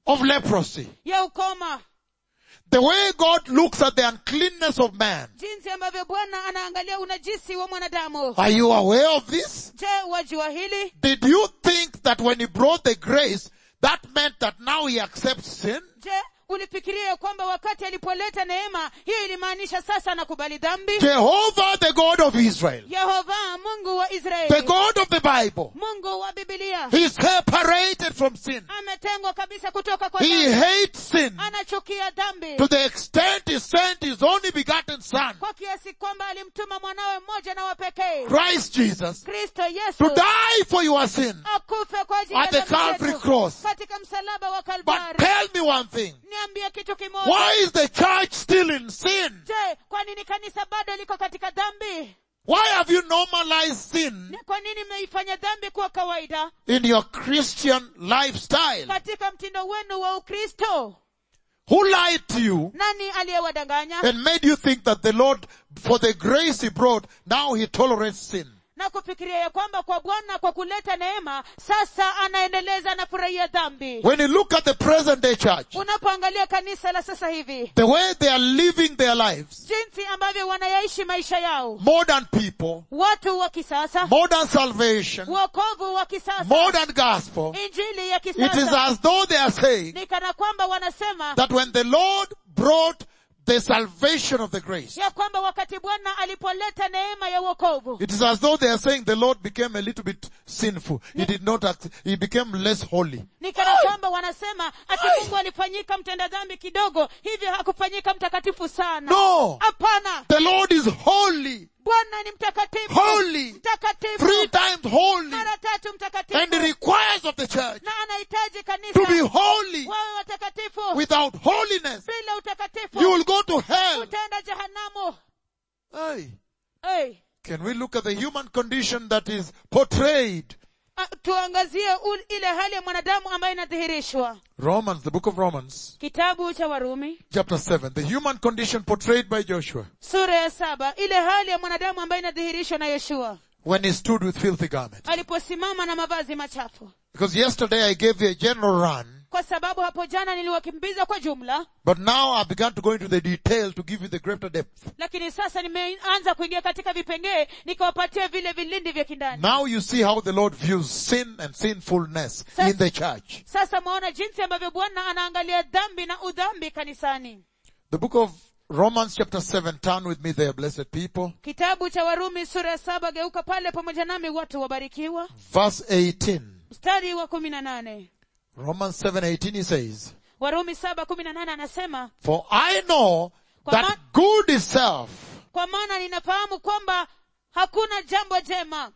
of leprosy. ya ukoma The way God looks at the uncleanness of man. jinsi ambavyo bwana anaangalia unajisi wa mwanadamu Are you aware of this? je wajua hili Did you think that when he brought the grace, that meant that now he accepts sin? je ulifikiria ya kwamba wakati alipoleta neema hiyo ilimaanisha sasa anakubali dhambi Jehovah, the God of Israel, yehova mungu wa the israeli God of the Bible, mungu wa bibilia he separated from sin. ametengwa kabisa kutoka kwa He dhambi hates sin anachukia dhambi to the extent he sent his only begotten son, kwa kiasi kwamba alimtuma mwanawe mmoja na wa pekee Christ Jesus, kristo to yesu die for your sin. akufe kwa ajili ya At the dhambi Calvary zetu cross. katika msalaba wa But kalvari tell me one thing. niambie kitu kimoja Why is the church still in sin? je kwa nini kanisa bado liko katika dhambi Why have you normalized sin ni kwa nini mmeifanya dhambi kuwa kawaida in your Christian lifestyle? katika mtindo wenu wa ukristo Who lied to you nani aliyewadanganya and made you think that the Lord, for the grace he brought, now he tolerates sin? na kufikiria ya kwamba kwa bwana kwa kuleta neema sasa anaendeleza anafurahia dhambi When you look at the present day church, unapoangalia kanisa la sasa hivi the way they are living their lives, jinsi ambavyo wanayaishi maisha yao modern people, watu wa kisasa modern salvation, wokovu wa kisasa modern gospel, injili ya it is kisasa as though they are saying ni kana kwamba wanasema that when the Lord brought the salvation of the grace, ya kwamba wakati bwana alipoleta neema ya wokovu it is as though they are saying the Lord became a little bit sinful. He did not act, he became less holy. ni kana kwamba wanasema ati mungu alifanyika mtenda dhambi kidogo hivyo hakufanyika mtakatifu sana No! hapana The Lord is holy, bwana ni mtakatifu holy, mtakatifu three times holy, mara tatu mtakatifu and he requires of the church na anahitaji to be kanisa holy. wawe watakatifu Without holiness, bila utakatifu you will go to hell. utaenda jehanamu Hey, hey. can we look at the human condition that is portrayed? Ah, tuangazie ul- ile hali ya mwanadamu ambayo inadhihirishwa Romans, the book of Romans, kitabu cha warumi chapter 7, the human condition portrayed by Joshua sura ya saba ile hali ya mwanadamu ambayo inadhihirishwa na yoshua when he stood with filthy garments. aliposimama na mavazi machafu Because yesterday I gave you a general run, kwa sababu hapo jana niliwakimbiza kwa jumla but now I began to go into the detail to give you the greater depth. lakini sasa nimeanza kuingia katika vipengee nikawapatia vile vilindi vya kindani Now you see how the Lord views sin and sinfulness in the church. sasa mwaona jinsi ambavyo bwana anaangalia dhambi na udhambi kanisani The book of Romans chapter 7, turn with me there, blessed people. kitabu cha warumi sura ya saba geuka pale pamoja nami watu wabarikiwa Verse 18. mstari wa kumi na nane Romans 7:18 he says, warumi saba kumi na nane anasema For I know Kwa that ma- good is self. kwa maana ninafahamu kwamba hakuna jambo jema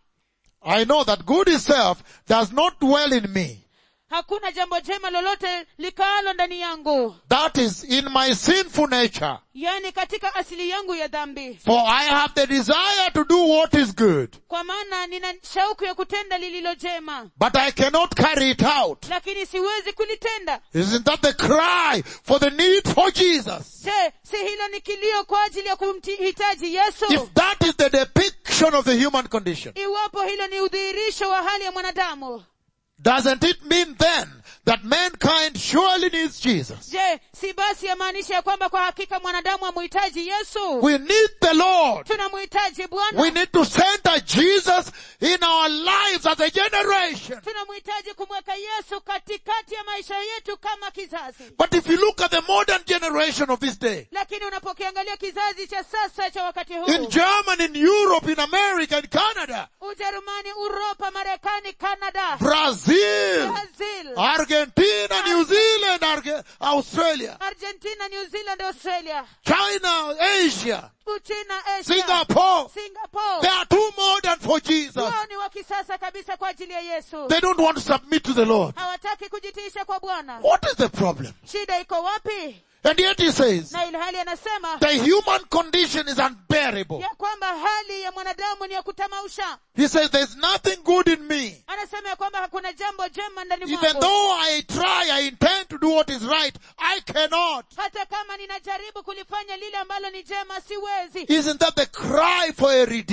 I know that good is self does not dwell in me. hakuna jambo jema lolote likaalo ndani yangu That is in my sinful nature. yani katika asili yangu ya dhambi For I have the desire to do what is good, kwa maana nina shauku ya kutenda lililo jema but I cannot carry it out. lakini siwezi kulitenda Isn't that the cry for the need for Jesus? je si hilo ni kilio kwa ajili ya kumhitaji yesu If that is the depiction of the human condition, iwapo hilo ni udhihirisho wa hali ya mwanadamu doesn't it mean then that mankind surely needs Jesus? je si basi yamaanisha ya kwamba kwa hakika mwanadamu amhitaji yesu We need the Lord. tunamhitaji We bwana need to center Jesus in our lives as a generation. tunamhitaji kumweka yesu katikati ya maisha yetu kama kizazi But if you look at the modern generation of this day, lakini unapokiangalia kizazi cha sasa cha wakati in huu Germany, in Europe, in America, in Canada, ujerumani uropa marekani canada Brazil, brazil Argentina, New Zealand, Arge- Australia, argentina new zealand australia China, Asia, uchina asia Singapore, singapore they are too modern for Jesus. wao ni wa kisasa kabisa kwa ajili ya yesu They don't want to submit to the Lord. hawataki kujitiisha kwa bwana What is the problem? shida iko wapi And yet he says, na ilhali anasema the human condition is unbearable. ya kwamba hali ya mwanadamu ni ya kutamausha He says, there's nothing good in me. anasema ya kwamba hakuna jambo jema ndani Even mwangu though I try, I intend to do what is right, I cannot. hata kama ninajaribu kulifanya lile ambalo ni jema siwezi Isn't that the cry for a redeemer?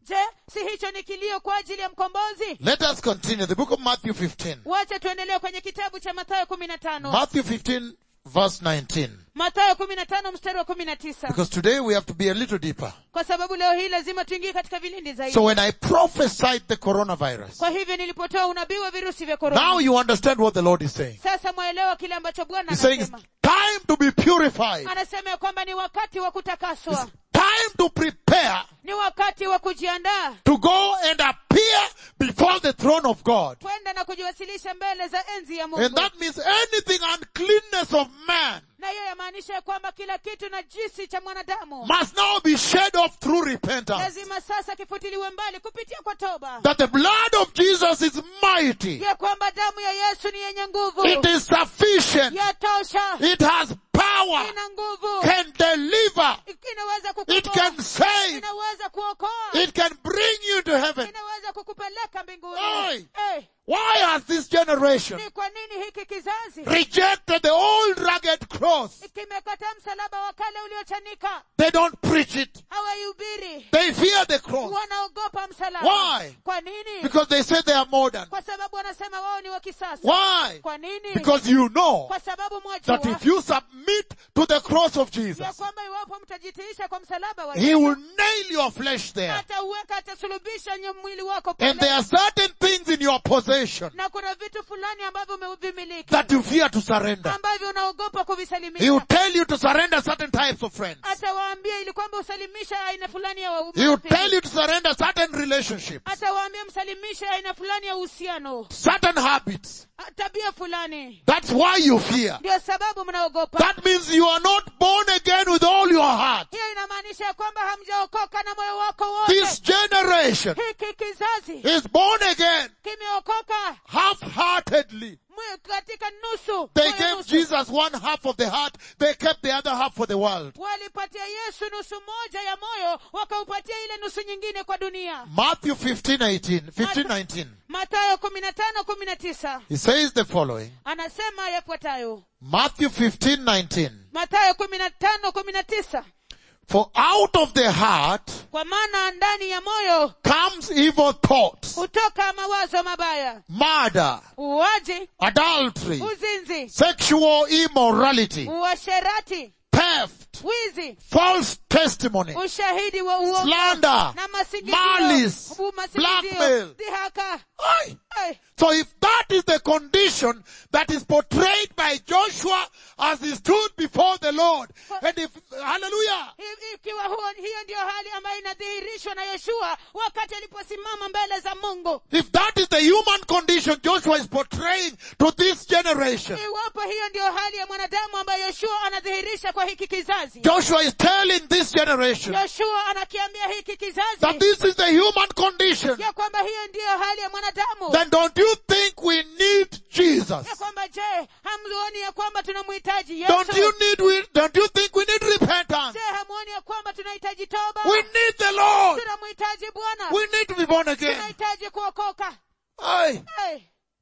je si hicho ni kilio kwa ajili ya mkombozi Let us continue. The book of Matthew 15. wacha tuendelee kwenye kitabu cha mathayo kumi na tano Matthew 15 verse 19. mathayo kumi na tano mstari wa kumi na tisa Because today we have to be a little deeper. kwa sababu leo hii lazima tuingie katika vilindi zaidi So when I prophesied the coronavirus, kwa hivyo nilipotoa unabii wa virusi vya now korona you understand what the Lord is saying. sasa mwaelewa kile ambacho bwana He's saying it's anasema time to be purified. anasema ya kwamba ni wakati wa kutakaswa Time to prepare ni wakati wa kujiandaa to go and appear before the throne of God. kwenda na kujiwasilisha mbele za enzi ya And mungu that means anything uncleanness of man na hiyo yamaanisha ya kwamba kila kitu na jisi cha mwanadamu must now be shed off through repentance. lazima sasa kifutiliwe mbali kupitia kwa toba That the blood of Jesus is mighty. ya kwamba damu ya yesu ni yenye nguvu It is sufficient. yatosha It has power. ina nguvu Can deliver. inaweza It kukomboa can save. inaweza kuokoa It can bring you to heaven. inaweza kukupeleka mbinguni Oi. Eh, Why has this generation ni kwa nini hiki kizazi rejected the old rugged cross? kimekataa msalaba wa kale uliochanika They don't preach it. hawaihubiri They fear the cross wanaogopa msalaba Why? kwa nini because they say they are modern. kwa sababu wanasema wao ni wa kisasa Why? kwa nini Because you know kwa sababu that mwajua if you submit to the cross of ya Jesus, kwamba iwapo mtajitiisha kwa msalaba wa He Yesu, will nail your flesh there. atauweka atasulubisha nye mwili wako And there pale are certain things in your possession na kuna vitu fulani ambavyo umevimiliki that you fear to surrender. ambavyo unaogopa He will kuvisalimisha tell you to surrender certain types of friends. atawaambia ili kwamba usalimisha aina fulani ya wa- He will tell marafiki. you to surrender certain relationships, atawaambia msalimishe aina fulani ya uhusiano certain habits. a- tabia fulani That's why you fear. ndio sababu mnaogopa That means you are not born again with all your heart. hiyo inamaanisha ya kwamba hamjaokoka na moyo wako wote This generation hiki kizazi is born again kimeokoka half-heartedly. mwe- katika nusu They moyo gave nusu. Jesus one half of the heart. They kept the other half for the world. walipatia yesu nusu moja ya moyo wakaupatia ile nusu nyingine kwa dunia Matthew 15, 18, 15, 19. matayo kumi na tano kumi na tisa He says the following. anasema yafuatayo Matthew 15, 19. matayo kumi na tano kumi na tisa For out of the heart kwa maana ndani ya moyo comes evil thoughts, hutoka mawazo mabaya murder, uwaji adultery, uzinzi sexual immorality, uasherati theft, wizi false testimony, ushahidi wa uongo slander, na masingizio malice, u- masingizio, blackmail. dhihaka Aye. Ai, So if that is the condition that is portrayed by Joshua as he stood before the Lord, and if, hallelujah, i- ikiwa huo hiyo ndiyo hali ambayo inadhihirishwa na yoshua wakati aliposimama mbele za mungu if that is the human condition Joshua is portraying to this generation, iwapo hiyo ndiyo hali ya mwanadamu ambayo yoshua anadhihirisha kwa hiki kizazi Joshua is telling this generation yoshua anakiambia hiki kizazi that this is the human condition, ya kwamba hiyo ndiyo hali ya mwanadamu then don't you think we need Jesus? ya kwamba je hamuoni ya kwamba tunamhitaji Don't you yesu need, we, don't you think we need repentance? je hamuoni ya kwamba tunahitaji toba We need the Lord. tunamhitaji bwana We need to be born again. tunahitaji kuokoka Aye. hey.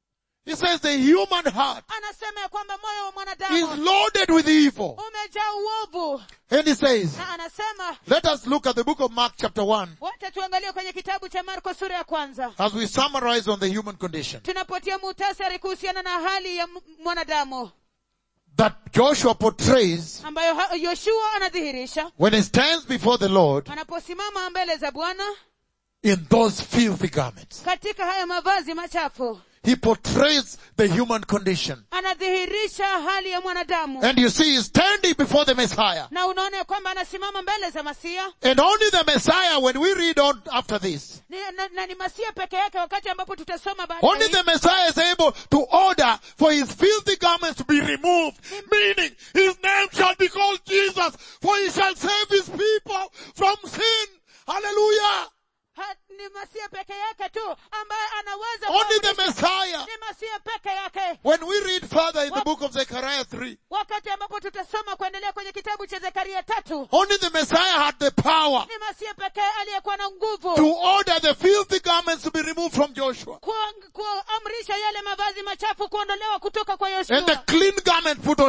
He says the human heart anasema ya kwamba moyo wa is mwanadamu loaded with evil. umejaa uovu And he says, na anasema let us look at the book of Mark chapter 1 wacha tuangalie kwenye kitabu cha marko sura ya kwanza as we summarize on the human condition. tunapotia muhtasari kuhusiana na hali ya m- mwanadamu That Joshua portrays ambayo ha- yoshua anadhihirisha when he stands before the Lord anaposimama mbele za bwana in those filthy garments. katika haya mavazi machafu He portrays the human condition. anadhihirisha hali ya mwanadamu And you see, he's standing before the Messiah. na unaona ya kwamba anasimama mbele za masia And only the Messiah, when we read on after this, ni, na, na ni masia peke yake wakati ambapo tutasoma only baadaye the Messiah is able to order for his filthy garments to be removed. Meaning, his name shall be called Jesus, for he shall save his people from sin. Hallelujah. ha, ni masia peke yake tu ambaye anaweza Only the kuamrisha. Messiah. ni masia peke yake When we read further in the book of Zechariah 3, wakati ambapo tutasoma kuendelea kwenye kitabu cha zekaria tatu only the Messiah had the power ni masia pekee aliyekuwa na nguvu to order the filthy garments to be removed from Joshua. kuang- kuamrisha yale mavazi machafu kuondolewa kutoka kwa And the yoshua clean garment put on him.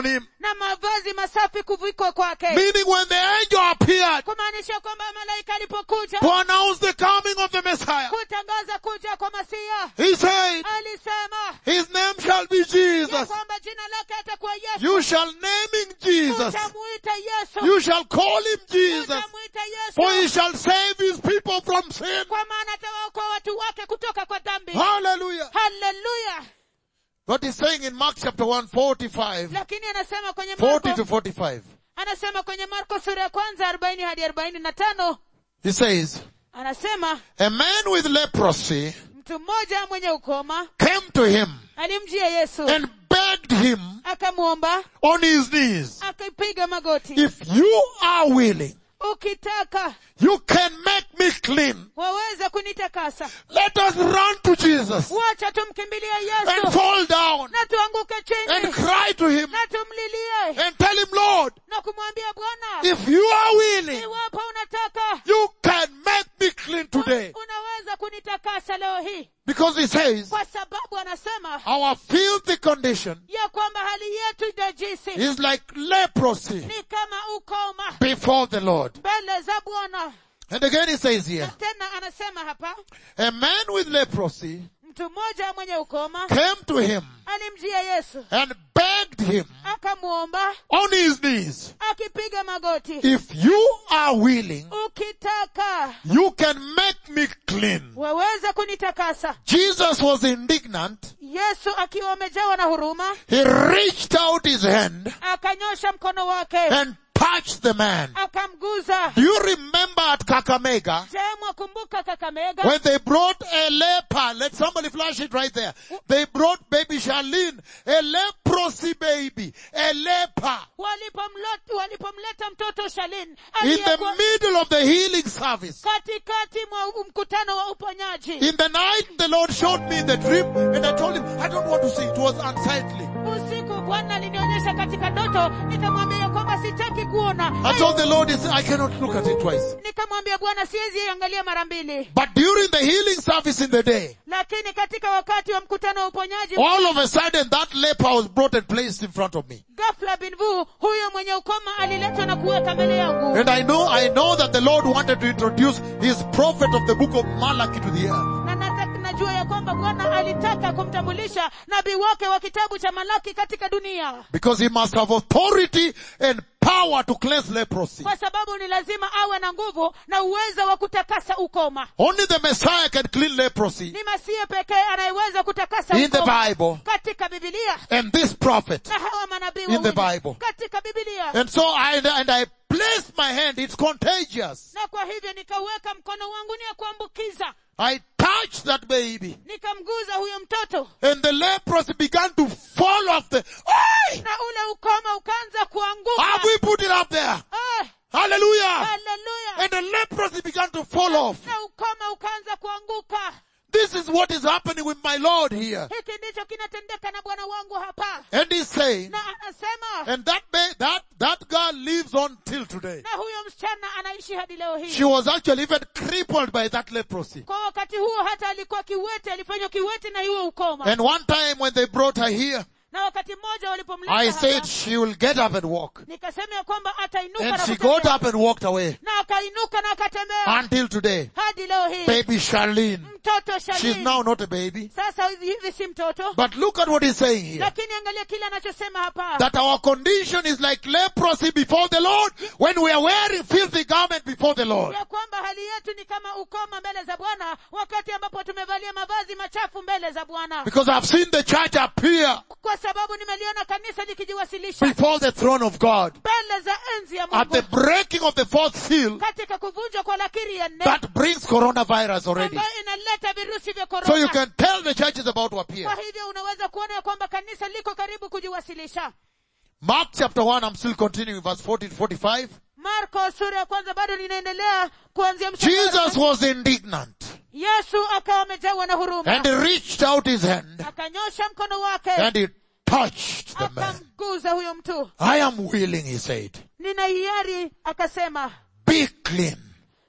na mavazi masafi kuvikwa kwake Meaning when the angel appeared kumaanisha kwamba malaika alipokuja to announce the coming of the Messiah, kutangaza kuja kwa masia he said, alisema his name shall be ya Jesus. kwamba jina lake atakuwa yesu You shall name him Jesus. utamuita yesu You shall call him Jesus. utamuita For he yesu shall save his people from sin. kwa maana atawaokoa watu wake kutoka kwa dhambi Hallelujah. haleluya What he's saying in Mark chapter 1, 45, lakini anasema kwenye 40 marko to 45. anasema kwenye marko sura ya kwanza arobaini hadi arobaini na tano He says, anasema a man with leprosy mtu mmoja mwenye ukoma came to him alimjia yesu and begged him akamwomba on his knees, akapiga magoti if you are willing, ukitaka you can make me clean. waweza kunitakasa Let us run to Jesus wacha tumkimbilie and yesu fall down na tuanguke and chini cry to him na tumlilie and tell him, Lord, na kumwambia bwana if you are willing, iwapo unataka you can make me clean today. unaweza kunitakasa leo hii Because he says, kwa sababu anasema our filthy condition ya kwamba hali yetu najisi is like leprosy ni kama ukoma before the Lord. mbele za bwana And again he says here, tena anasema hapa a man with leprosy mtu mmoja mwenye ukoma came to him alimjia yesu and begged him akamwomba on his knees, akipiga magoti if you are willing, ukitaka you can make me clean. waweza kunitakasa Jesus was indignant. yesu akiwa amejawa na huruma He reached out his hand akanyosha mkono wake and touched the man. akamguza Do you remember at Kakamega je mwakumbuka kakamega when they brought a leper? Let somebody flash it right there. They brought baby Charlene, a leprosy baby, a leper. walipomlot- walipomleta mtoto shalin In aliyekuwa the middle of the healing service. katikati mwa mkutano wa uponyaji In the night, the Lord showed me the dream and I told him, I don't want to see. It was unsightly. usiku bwana alinionyesha katika ndoto nikamwambia ya kwamba sitaki kuona I told the Lord, he said, I cannot look at it twice. nikamwambia bwana siwezi iangalia mara mbili But during the healing service in the day, lakini katika wakati wa mkutano wa uponyaji all of a sudden that leper was brought and placed in front of me. ghafla binvu huyo mwenye ukoma aliletwa na kuweka mbele yangu And I know, I know that the Lord wanted to introduce his prophet of the book of Malachi to the earth. na nata- najua ya kwamba bwana alitaka kumtambulisha nabii wake wa kitabu cha malaki katika dunia Because he must have authority and power to cleanse leprosy. kwa sababu ni lazima awe na nguvu na uwezo wa kutakasa ukoma Only the Messiah can clean leprosy ni masie pekee anayeweza kutakasa in the ukoma Bible. katika bibilia And this prophet. na hawa manabii In the wawili Bible. katika bibilia And so I, and I placed my hand, it's contagious. na kwa hivyo nikaweka mkono wangu ni ya kuambukiza I touched that baby. nikamguza huyo mtoto And the leprosy began to fall off the, Oi! na ule ukoma ukaanza kuanguka Have we put it up there? Eh, Hallelujah! haleluya And the leprosy began to fall off. na ukoma ukaanza kuanguka This is what is happening with my Lord here. hiki ndicho kinatendeka na bwana wangu hapa And he's saying, na anasema and that ba- that, that girl lives on till today. na huyo msichana anaishi hadi leo hii She was actually even crippled by that leprosy. kwa wakati huo hata alikuwa kiwete alifanywa kiwete na hiyo ukoma And one time when they brought her here, na wakati mmoja I walipomleta said hapa she will get up and walk. nikasema ya kwamba atainuka And na she got kutembea up and walked away na akainuka na akatembea until today. hadi leo hii Baby Charlene. mtoto She's Shalini now not a baby. sasa hivi si mtoto But look at what he's saying here. lakini angalia kile anachosema hapa That our condition is like leprosy before the Lord when we are wearing filthy garment before the Lord. ya kwamba hali yetu ni kama ukoma mbele za bwana wakati ambapo tumevalia mavazi machafu mbele za bwana Because I've seen the church appear kwa sababu nimeliona kanisa likijiwasilisha before the throne of God. mbele za enzi ya At the mungu breaking of the fourth seal, katika kuvunjwa kwa lakiri ya nne that brings coronavirus already. ambayo inaleta virusi vya So you korona can tell the church is about to appear. kwa hivyo unaweza kuona ya kwamba kanisa liko karibu kujiwasilisha Mark chapter 1, I'm still continuing verse 40 to 45. marko sura ya kwanza bado linaendelea kuanzia mstari wa- Jesus was indignant yesu akawa amejawa na huruma and he reached out his hand akanyosha mkono wake and he touched the man. akamguza huyo mtu I am willing, he said. nina hiari akasema Be clean.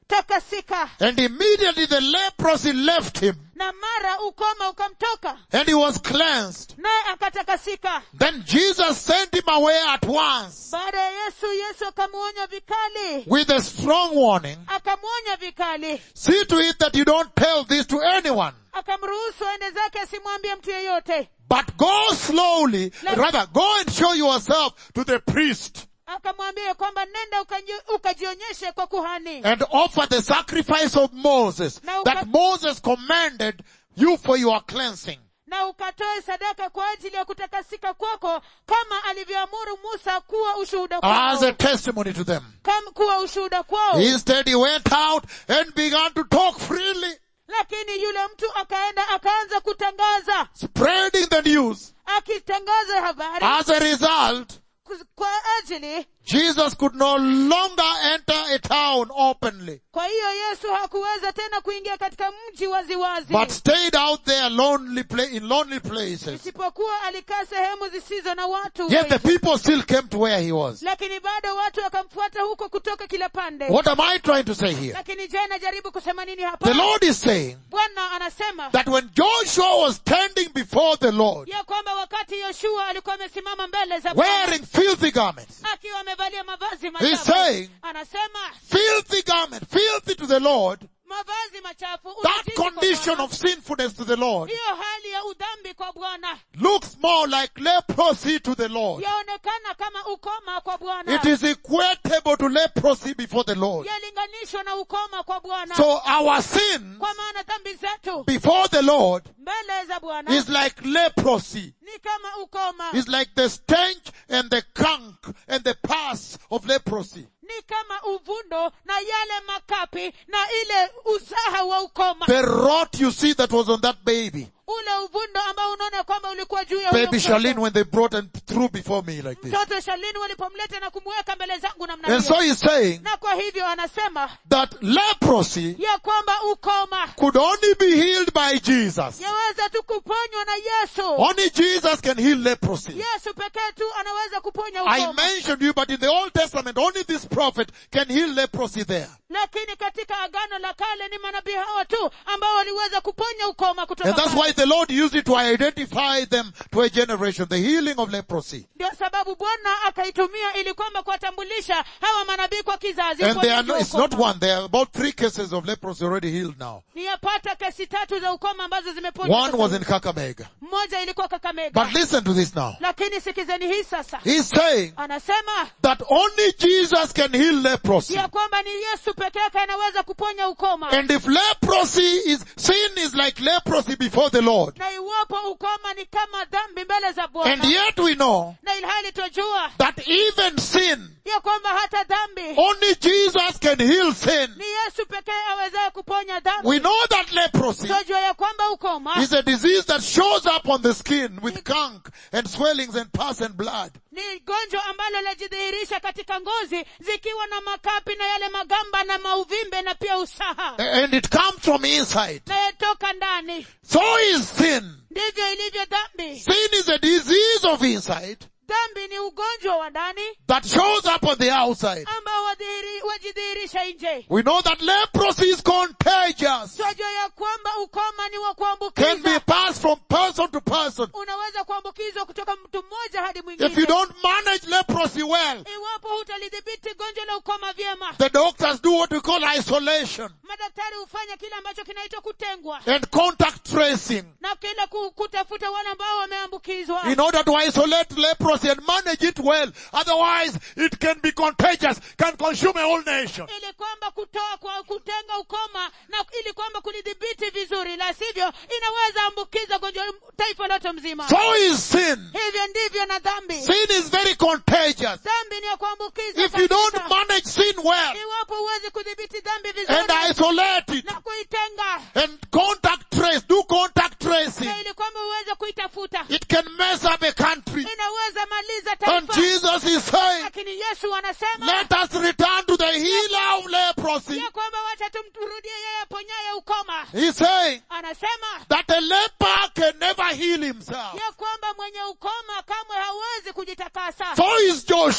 takasika And immediately the leprosy left him na mara ukoma ukamtoka and he was cleansed. naye akatakasika Then Jesus sent him away at once baada ya yesu yesu akamwonya vikali with a strong warning. akamwonya vikali See to it that you don't tell this to anyone, akamruhusu aende zake asimwambie mtu yeyote but go slowly, Let- rather go and show yourself to the priest akamwambia kwamba nenda ukaji- ukajionyeshe kwa kuhani and offer the sacrifice of Moses Na uka- that Moses commanded you for your cleansing. na ukatoe sadaka kwa ajili ya kutakasika kwako kama alivyoamuru musa kuwa ushuhuda As kwao a testimony to them. Kam, kuwa ushuhuda kwao Instead he went out and began to talk freely, lakini yule mtu akaenda akaanza kutangaza spreading the news. akitangaza habari As a result, ku- kwa ajili Jesus could no longer enter a town openly, kwa hiyo yesu hakuweza tena kuingia katika mji waziwazi but stayed out there lonely pla- in lonely places. isipokuwa alikaa sehemu zisizo na watu Yet the wengi. people still came to where he was. lakini bado watu wakamfuata huko kutoka kila pande What am I trying to say here? lakini je najaribu kusema nini The hapa Lord is saying bwana anasema that when Joshua was standing before the Lord, ya kwamba wakati yoshua alikuwa amesimama mbele za Bwana, wearing filthy garments, akiwa amevalia mavazi He's machafu saying- anasema filthy garment, filthy to the Lord, mavazi machafu that unajisi kwa condition Bwana. of sinfulness to the Lord hiyo hali ya udhambi kwa bwana looks more like leprosy to the Lord. yaonekana kama ukoma kwa bwana It is equatable to leprosy before the Lord. yalinganishwa na ukoma kwa bwana So our sin kwa maana dhambi zetu before the Lord mbele za bwana is like leprosy. ni kama ukoma Is like the stench and the kunk and the pus of leprosy. ni kama uvundo na yale makapi na ile usaha wa ukoma The rot you see that was on that baby. ule uvundo ambao unaona kwamba ulikuwa juu ya huyo Baby mtoto. Charlene when they brought and threw before me like this. mtoto shalini walipomleta na kumweka mbele zangu namna And so hiyo he's saying na kwa hivyo anasema that leprosy ya kwamba ukoma could only be healed by Jesus. yaweza tu kuponywa na yesu Only Jesus can heal leprosy. yesu pekee tu anaweza kuponya I ukoma mentioned you, but in the Old Testament, only this prophet can heal leprosy there. lakini katika agano la kale ni manabii hawa tu ambao waliweza kuponya ukoma kutoka And that's pale. why the Lord used it to identify them to a generation, the healing of leprosy. ndio sababu bwana akaitumia ili kwamba kuwatambulisha hawa manabii kwa kizazi And they are kuonyesha no, it's ukoma. not one, there are about three cases of leprosy already healed now. niyapata kesi tatu za ukoma ambazo zimeponywa One sasa was hivi. in Kakamega. mmoja ilikuwa kakamega But listen to this now. lakini sikizeni hii sasa He's saying anasema that only Jesus can heal leprosy. ya kwamba ni yesu peke yake anaweza kuponya ukoma And if leprosy is, sin is like leprosy before the Lord. na iwapo ukoma ni kama dhambi mbele za And bwana yet we know na ilhali twajua that even sin, ya kwamba hata dhambi only Jesus can heal sin. ni yesu pekee awezaye kuponya dhambi We know that leprosy twajua ya kwamba ukoma is a disease that shows up on the skin with gunk and swellings and pus and blood. ni gonjwa ambalo lajidhihirisha katika ngozi zikiwa na makapi na yale magamba na mauvimbe na pia usaha And it comes from inside. na yatoka ndani So is sin. ndivyo ilivyo dhambi Sin is a disease of inside dhambi ni ugonjwa wa ndani that shows up on the outside. ambao wadhihiri- wajidhihirisha nje We know that leprosy is contagious. twajua ya kwamba ukoma ni wa Can be kuambukiza passed from person to person. unaweza kuambukizwa kutoka mtu mmoja hadi If you mwingine don't manage leprosy well, iwapo hutalidhibiti gonjwa la ukoma vyema the doctors do what we call isolation madaktari hufanya kile ambacho kinaitwa kutengwa and contact tracing na kile ku- kutafuta wale ambao wameambukizwa in order to isolate leprosy and manage it well. Otherwise, it can be contagious, can consume a whole nation. ili kwamba kutoa kwa kutenga ukoma na ili kwamba kulidhibiti vizuri la sivyo inaweza ambukiza gonjwa taifa lote mzima So is sin. hivyo ndivyo na dhambi Sin is very contagious. dhambi ni ya kuambukiza If you don't kabisa. manage sin well iwapo huwezi kudhibiti dhambi vizuri and isolate it na kuitenga and contact trace, do contact tracing, na ili kwamba uweze kuitafuta it can mess up a country. inaweza maliza And taifa Jesus is saying, lakini yesu anasema let us return to the healer of leprosy. ya kwamba wacha tumrudie yeye aponyaye ukoma He's saying anasema that a leper can never heal himself. ya kwamba mwenye ukoma kamwe hawezi kujitakasa So is Joshua.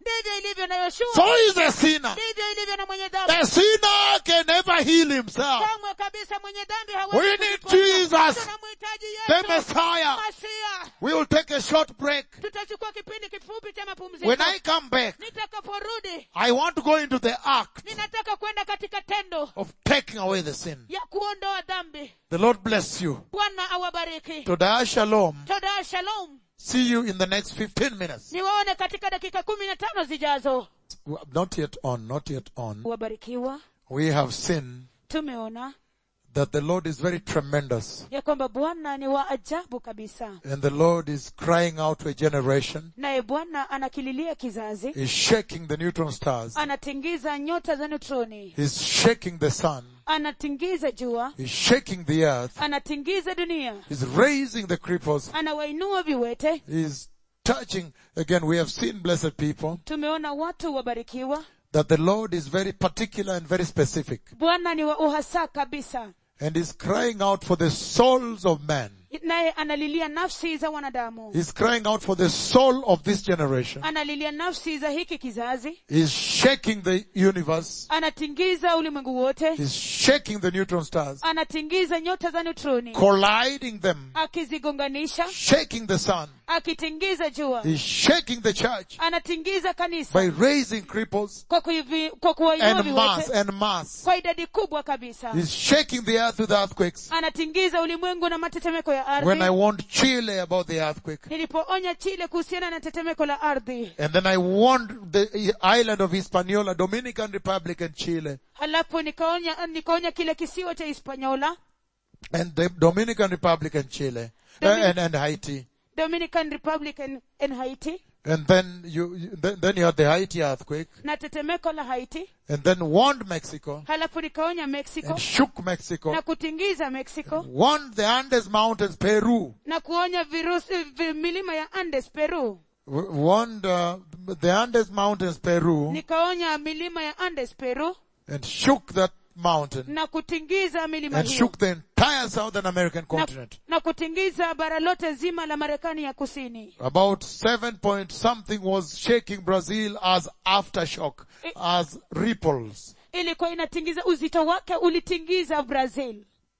ndivyo ilivyo na yoshua So is a sinner. ndivyo ilivyo na mwenye dhambi A sinner can never heal himself. kamwe kabisa mwenye dhambi We hawezi need kujiponya. Jesus, tunamhitaji the yesu Messiah. masia We will take a short break. tutachukua kipindi kifupi cha mapumziko When I come back, nitakaporudi I want to go into the act ninataka kwenda katika tendo of taking away the sin. ya kuondoa dhambi The Lord bless you. bwana awabariki Today, shalom. toda shalom See you in the next 15 minutes. niwaone katika dakika kumi na tano zijazo Not yet on, not yet on. wabarikiwa We have seen tumeona that the Lord is very tremendous ya kwamba bwana ni wa ajabu kabisa and the Lord is crying out to a generation. naye bwana anakililia kizazi He's shaking the neutron stars. anatingiza nyota za neutroni He's shaking the sun. anatingiza jua He's shaking the earth. anatingiza dunia He's raising the cripples. anawainua viwete He's touching. Again, we have seen blessed people tumeona watu wabarikiwa that the Lord is very particular and very specific. bwana ni wa uhasa kabisa And He's crying out for the souls of man. naye analilia nafsi za wanadamu He's crying out for the soul of this generation. analilia nafsi za hiki kizazi He's shaking the universe. anatingiza ulimwengu wote He's shaking the neutron stars, anatingiza nyota za neutroni colliding them, akizigonganisha shaking the sun. akitingiza jua He's shaking the church anatingiza kanisa by raising cripples kwa, kuivi, kwa kuwainua and mass viwete and mass. kwa idadi kubwa kabisa He's shaking the earth with earthquakes. anatingiza ulimwengu na matetemeko ya When I ardhi warned Chile about the earthquake, nilipoonya chile kuhusiana na tetemeko la ardhi and then I warned the island of Hispaniola, Dominican Republic and Chile, halafu nikaonya nikaonya kile kisiwa cha hispaniola and the Dominican Republic and Chile, uh, and, and Haiti. dominican republic and, and haiti And then you, you then, then you had the Haiti earthquake, na tetemeko la haiti and then warned Mexico, halafu nikaonya mexico and shook Mexico, na kutingiza mexico warned the Andes Mountains, Peru, na kuonya virusi vi, milima ya andes peru w- warned uh, the Andes Mountains, Peru, nikaonya milima ya andes peru and shook that mountain, na kutingiza milima and hiyo shook the entire Southern American na, continent. na kutingiza bara lote zima la marekani ya kusini About seven point something was shaking Brazil as aftershock, as ripples. ilikuwa inatingiza uzito wake ulitingiza brazil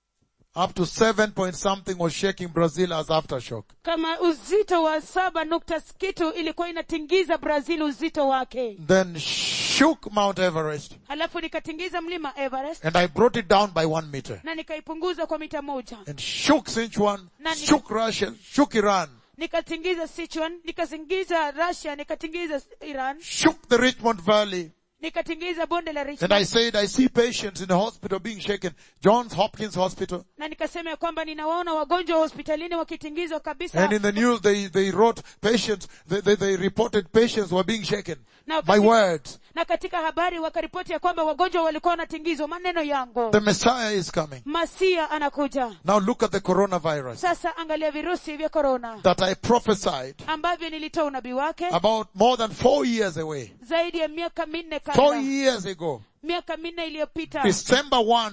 Up to seven point something was shaking Brazil as aftershock. kama uzito wa saba nukta kitu ilikuwa inatingiza brazil uzito wake Then shook Mount Everest, halafu nikatingiza mlima everest and I brought it down by one meter. na nikaipunguza kwa mita moja And shook Sichuan, Nani- shook Russia, shook Iran, nikatingiza sichuan nikatingiza russia nikatingiza iran shook the Richmond Valley. nikatingiza bonde la And richmond I said, I see patients in the hospital being shaken. Johns Hopkins Hospital. na nikasema ya kwamba ninawaona wagonjwa hospitalini wakitingizwa kabisa And in the news they, they wrote patients, they, they, they reported patients were being shaken. na, My katika, words. na katika habari wakaripoti ya kwamba wagonjwa walikuwa wanatingizwa maneno yangu The Messiah is coming. masia anakuja Now look at the coronavirus sasa angalia virusi vya korona that I prophesied ambavyo nilitoa unabii wake about more than four years away. zaidi ya miaka minne Four kabla years ago. miaka minne iliyopita December 1,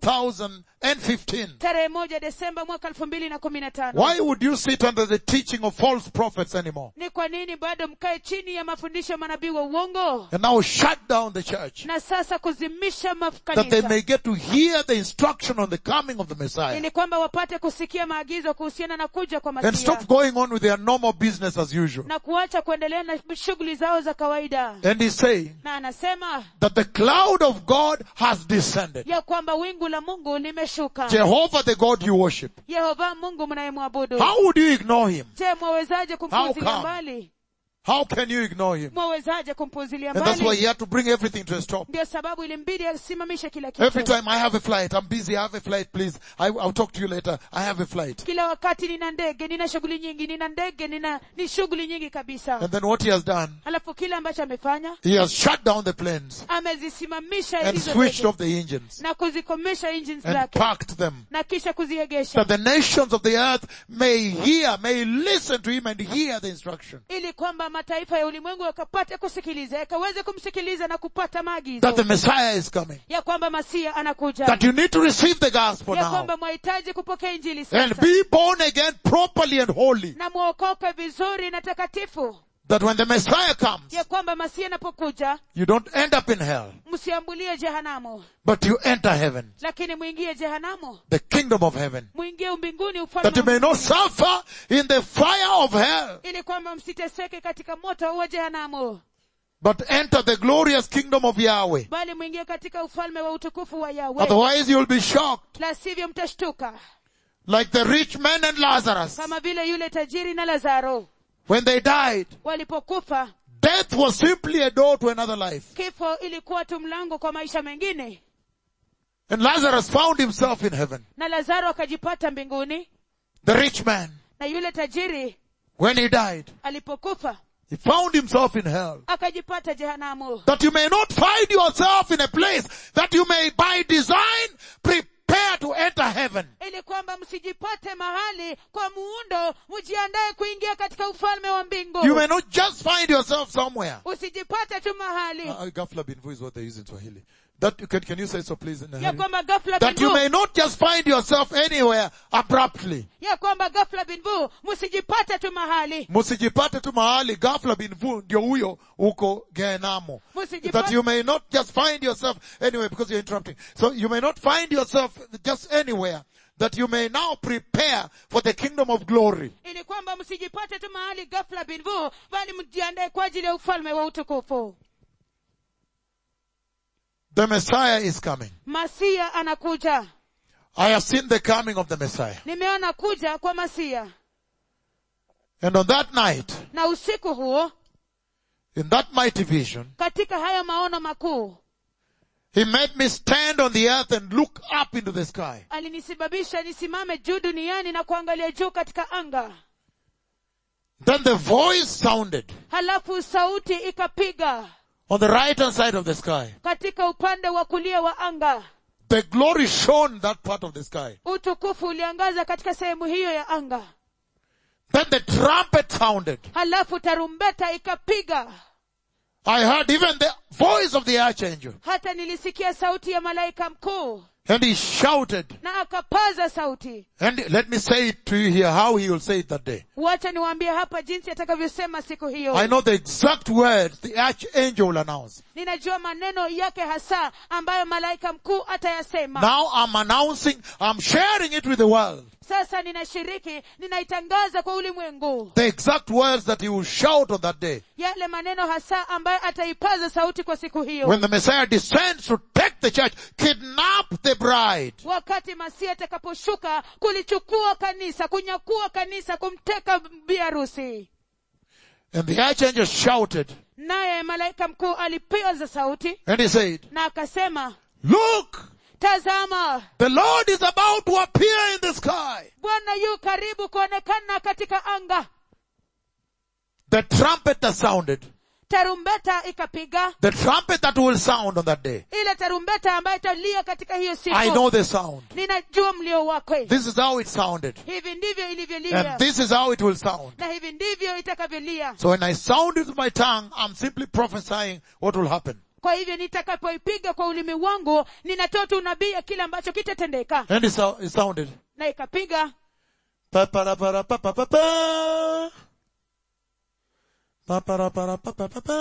2015. tarehe moja desemba mwaka elfu mbili na kumi na tano Why would you sit under the teaching of false prophets anymore? ni kwa nini bado mkae chini ya mafundisho ya manabii wa uongo And now shut down the church na sasa kuzimisha that they makanisa may get to hear the instruction on the coming of the Messiah ili kwamba wapate kusikia maagizo kuhusiana na kuja kwa and masia stop going on with their normal business as usual. na kuacha kuendelea na shughuli zao za kawaida And he's saying na anasema that the cloud of God has descended. ya kwamba wingu la mungu limeshuka Jehovah the God you worship. yehova mungu mnayemwabudu How would you ignore him? je mwawezaje kumpuzilia come? mbali How can you ignore him? mwawezaje kumpuzilia And that's why mbali he had to bring everything to a stop. ndio sababu ilimbidi asimamishe kila Every kitu time I have a flight, I'm busy, I have a flight, please. I, I'll talk to you later. I have a flight. kila wakati nina ndege nina shughuli nyingi nina ndege nina ni shughuli nyingi kabisa And then what he has done, halafu kile ambacho amefanya he has shut down the planes amezisimamisha and hizo switched ndege off the engines na kuzikomesha engines and zake parked them. na kisha kuziegesha That the nations of the earth may hear, may listen to him and hear the instruction. ili kwamba mataifa ya ulimwengu yakapate kusikiliza yakaweze kumsikiliza na kupata maagizo That the Messiah is coming. ya kwamba masia anakuja That you need to receive the gospel ya now. kwamba mwahitaji kupokea injili And sasa be born again properly and holy. na mwokoke vizuri na takatifu that when the Messiah comes, ya kwamba masihi anapokuja you don't end up in hell, msiambulie jehanamu but you enter heaven, lakini mwingie jehanamu the kingdom of heaven, mwingie umbinguni that you ufalme may wa not suffer in the fire of hell, ili kwamba msiteseke katika moto wa jehanamu but enter the glorious kingdom of Yahweh. bali mwingie katika ufalme wa utukufu wa yawe Otherwise you'll be shocked, la sivyo mtashtuka like the rich man and Lazarus. kama vile yule tajiri na lazaro When they died, walipokufa death was simply a door to another life. kifo ilikuwa tu mlango kwa maisha mengine And Lazarus found himself in heaven. na lazaro akajipata mbinguni The rich man, na yule tajiri when he died, alipokufa he found himself in hell. akajipata jehanamu That you may not find yourself in a place that you may by design prepare to enter heaven. ili kwamba msijipate mahali kwa muundo mjiandae kuingia katika ufalme wa mbingu You may not just find yourself somewhere. usijipate tu mahali Uh, Ghafla binvu is what they use in Swahili. That can, can you say so please in a ya hurry? kwamba ghafla That you binvu may not just find yourself anywhere abruptly. ya kwamba ghafla binvu msijipate tu mahali Musijipate tu mahali ghafla binvu ndio huyo uko Gehenamo. Musijipate- That you may not just find yourself anywhere because you're interrupting. So you may not find yourself just anywhere. That you may now prepare for the kingdom of glory. ili kwamba msijipate tu mahali ghafla binvu bali mjiandae kwa ajili ya ufalme wa utukufu The Messiah is coming. masia anakuja I have seen the coming of the Messiah. nimeona kuja kwa masia And on that night, na usiku huo in that mighty vision, katika hayo maono makuu he made me stand on the earth and look up into the sky. alinisababisha nisimame juu duniani na kuangalia juu katika anga Then the voice sounded halafu sauti ikapiga on the right hand side of the sky. katika upande wa kulia wa anga The glory shone that part of the sky. utukufu uliangaza katika sehemu hiyo ya anga Then the trumpet sounded. halafu tarumbeta ikapiga I heard even the voice of the archangel. hata nilisikia sauti ya malaika mkuu And he shouted. na akapaza sauti And let me say it to you here how he will say it that day. wacha niwaambie hapa jinsi atakavyosema siku hiyo I know the exact words the archangel will announce. ninajua maneno yake hasa ambayo malaika mkuu atayasema Now I'm announcing, I'm sharing it with the world. sasa ninashiriki ninaitangaza kwa ulimwengu The exact words that he will shout on that day. yale maneno hasa ambayo ataipaza sauti kwa siku hiyo When the Messiah descends to take the church, kidnap the bride. wakati masia atakaposhuka kulichukua kanisa kunyakua kanisa kumteka biharusi And the archangel shouted naye malaika mkuu alipiza sauti and he said, na akasema look, tazama the Lord is about to appear in the sky. bwana yu karibu kuonekana katika anga The trumpet that sounded, tarumbeta ikapiga the trumpet that will sound on that day. ile tarumbeta ambayo italia katika hiyo siku I know the sound. ninajua mlio wake This is how it sounded. hivi ndivyo ilivyolia And this is how it will sound. na hivi ndivyo itakavyolia So when I sound it with my tongue, I'm simply prophesying what will happen. kwa hivyo nitakapoipiga kwa ulimi wangu ninatoa tu unabii ya kile ambacho kitatendeka And it, sou- it sounded. na ikapiga Pa para para pa pa pa pa. Pa para para pa pa pa pa.